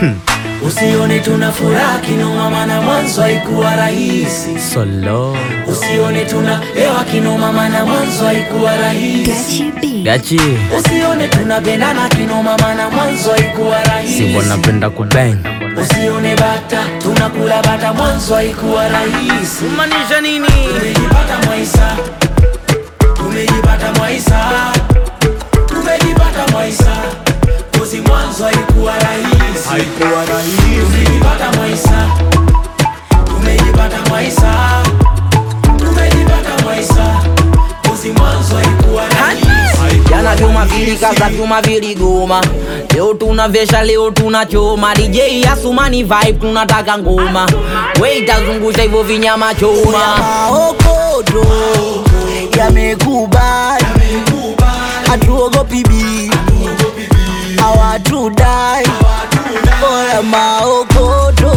Usione tuna furaha kinoma, maana mwanzo haikuwa rahisi. Solo Usione tuna hewa kinoma, maana mwanzo haikuwa rahisi. gachi Usione tunapendana kinoma, maana mwanzo haikuwa rahisi. si wanapenda kubang Usione bata tunakula bata, mwanzo haikuwa rahisi. maanisha nini? Tumejipata Mwaisa, tumejipata Mwaisa, tumejipata Mwaisa, kozi mwanzo haikuwa rahisi. haikuwa rahisi Tumejipata Mwaisa, tumejipata Mwaisa, tumejipata Mwaisa, kozi mwanzo haikuwa rahisi. Jana vyuma vilikaza vyuma viligoma, leo tunavesha, leo tunachoma. DJ Asumani vibe, tunataka ngoma, we itazungusha hivyo vinyama choma. maokodo yamekubali, hatuogopi bibi, hawatudai. Oya, maokodo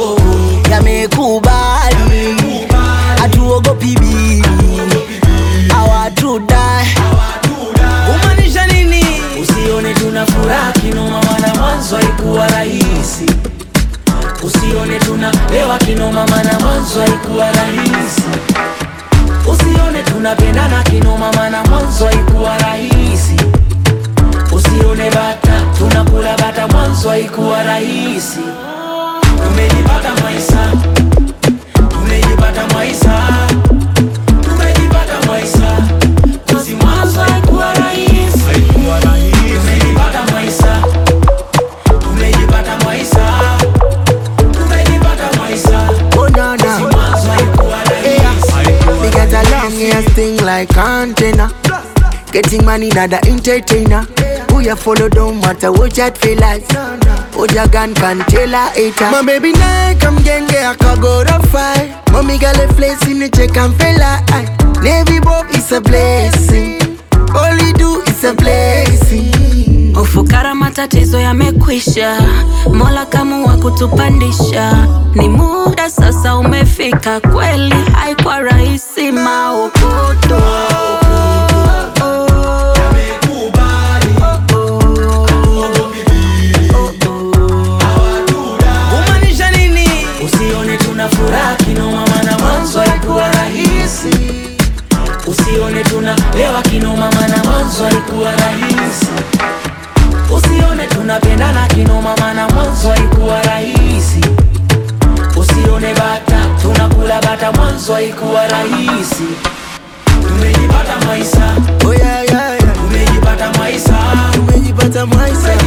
yamekubali, hatuogopi bibi, hawatudai. Kumaanisha nini? Usione tuna furaha kinoma, maana mwanzo haikuwa rahisi. Usione tuna hewa kinoma, maana mwanzo haikuwa rahisi. Usione tunapendana kinoma, maana mwanzo haikuwa rahisi. Usione bata tunakula bata, mwanzo haikuwa rahisi. Tumejipata Mwaisa, tumejipata Mwaisa, tumejipata Mwaisa, kozi mwanzo haikuwa rahisi. haikuwa rahisi Tumejipata Mwaisa, tumejipata Mwaisa, tumejipata Mwaisa, Oh, no, no. mwanzo haikuwa rahisi. Me get a long ass thing like antenna. Getting money, not the entertainer. Who you follow don't matter what you feel like. What your gun can tell a hater. My baby now come genge akago to fight. Mommy got a place in the check and fella. aye. Navy Bob is a blessing. All you do is a blessing. Ufukara matatizo yamekwisha, Mola kamua kutupandisha. Ni muda sasa umefika, kweli haikuwa rahisi maokoto Kumaanisha nini? Usione tuna furaha kinoma, maana mwanzo haikuwa rahisi. Usione tuna hewa kinoma, maana mwanzo haikuwa rahisi. Usione tunapendana kinoma, maana mwanzo haikuwa rahisi. Usione bata tunakula bata, mwanzo haikuwa rahisi. Tumejipata Mwaisa, Oh yeah, yeah, yeah. tumejipata Mwaisa, Tumejipata Mwaisa.